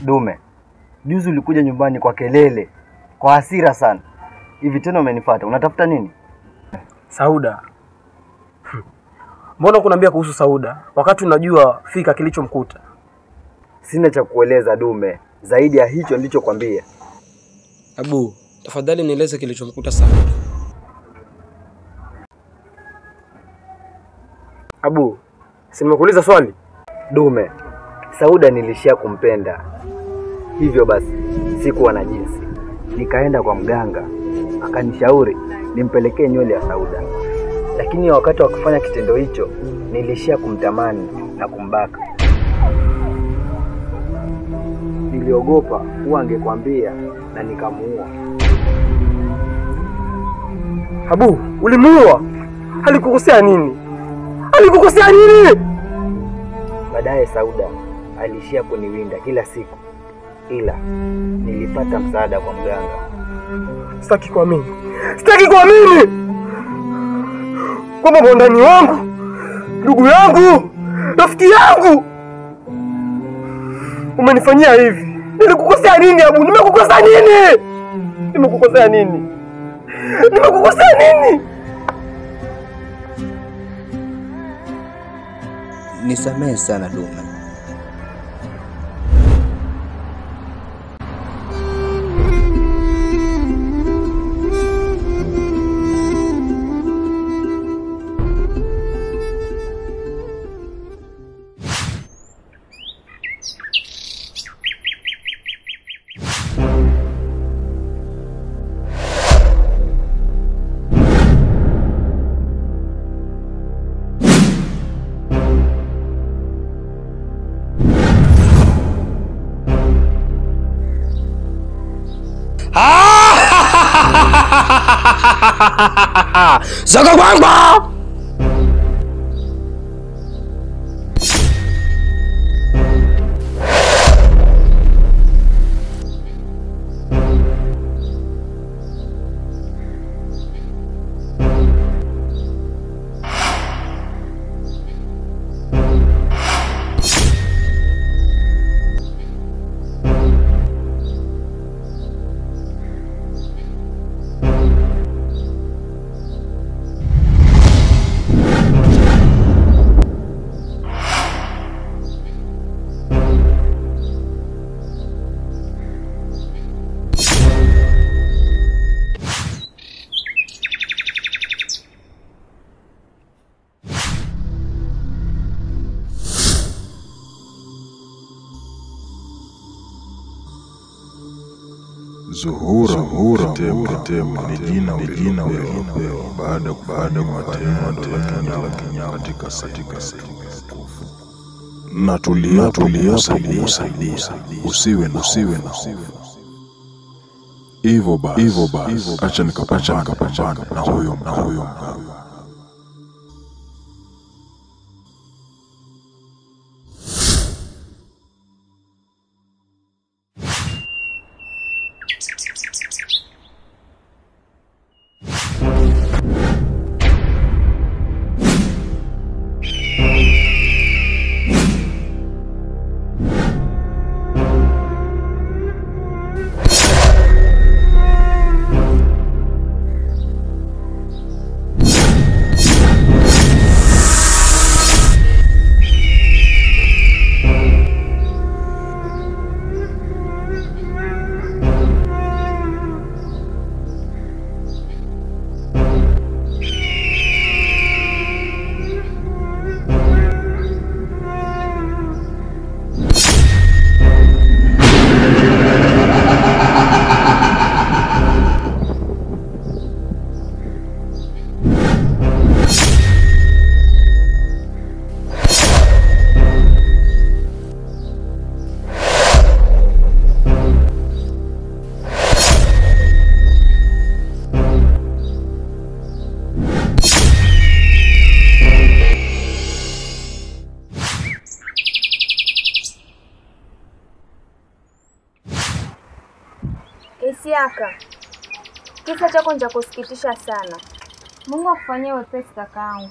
Dume, juzi ulikuja nyumbani kwa kelele, kwa hasira sana. Hivi tena umenifuata, unatafuta nini? Sauda. Hmm. Mbona kunaambia kuhusu Sauda wakati unajua fika kilichomkuta? Sina cha kueleza Dume, zaidi ya hicho nilichokwambia. Abu, tafadhali nieleze kilichomkuta Sauda. Abu, si nimekuuliza swali? Dume, Sauda nilishia kumpenda, hivyo basi sikuwa na jinsi. Nikaenda kwa mganga, akanishauri nimpelekee nywele ya Sauda, lakini wakati wa kufanya kitendo hicho nilishia kumtamani na kumbaka. Niliogopa huwa angekwambia na nikamuua. Abu, ulimuua? Alikukosea nini? Alikukosea nini? Baadaye Sauda alishia kuniwinda kila siku, ila nilipata msaada kwa mganga. Sitaki kuamini, sitaki kuamini kwamba mwandani wangu, ndugu yangu, rafiki yangu umenifanyia hivi. Nilikukosea nini Abu? Nimekukosea nini? Nimekukosea nini? Nimekukosea nini? Nisamehe sana Dume. Zaka kwamba Zuhura Zuhura Mtetema ni jina ulilopewa baada baada ya matendo tendo la kinyama katika katika sehemu ya kufu. Na tulia tulia kusaidia usiwe na usiwe na hofu. Hivyo basi hivyo basi acha nikapambana nikapambana na huyo na huyo mganga. Isiaka, kisa chako ni cha kusikitisha sana. Mungu akufanyie wepesi kakaangu.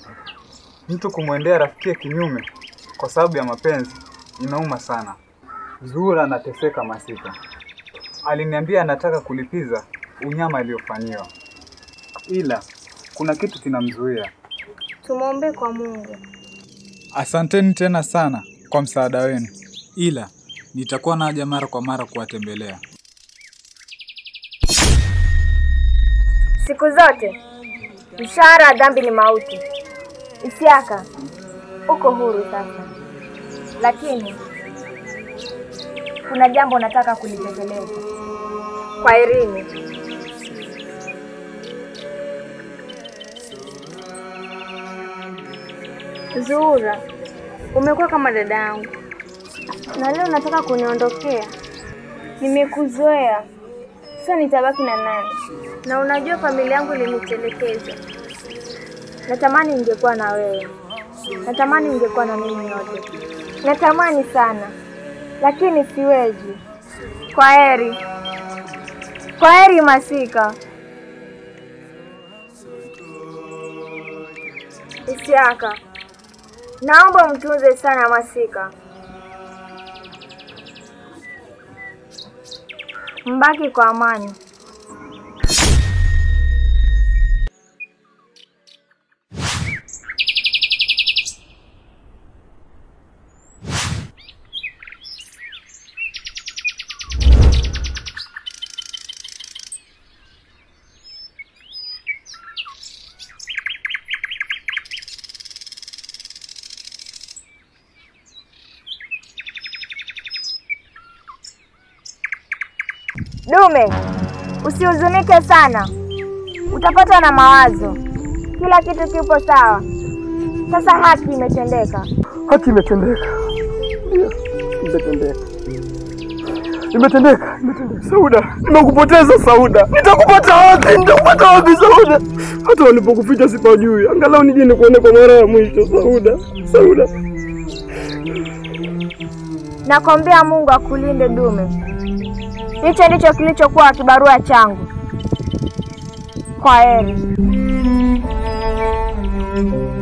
Mtu kumwendea rafiki kinyume kwa sababu ya mapenzi inauma sana. Zuhura anateseka Masika. Aliniambia anataka kulipiza unyama aliyofanyiwa, ila kuna kitu kinamzuia. Tumwombee kwa Mungu. Asanteni tena sana kwa msaada wenu, ila nitakuwa naja mara kwa mara kuwatembelea. Siku zote mshahara wa dhambi ni mauti. Isiaka, uko huru sasa, lakini kuna jambo nataka kulitekeleza. Kwa Irini, Zuhura, umekuwa kama dada yangu na leo nataka kuniondokea. Nimekuzoea, sasa nitabaki na nani? Na unajua familia yangu ilinitelekeza. Natamani ningekuwa na wewe, natamani ningekuwa na mimi yote, natamani sana, lakini siwezi. Kwa heri, kwa heri Masika. Isiaka, naomba mtunze sana Masika, mbaki kwa amani. Dume, usihuzunike sana, utapatwa na mawazo. Kila kitu kipo sawa. Sasa haki imetendeka. Haki imetendeka. Ndio, imetendeka. Imetendeka, imetendeka. Sauda, nimekupoteza Sauda. Nitakupata wapi? Nitakupata wapi Sauda? Hata walipokuficha sipajui. Angalau nije nikuone kwa mara ya mwisho Sauda. Sauda. Nakwambia Mungu akulinde Dume. Hicho ndicho kilichokuwa kibarua changu. Kwa heri.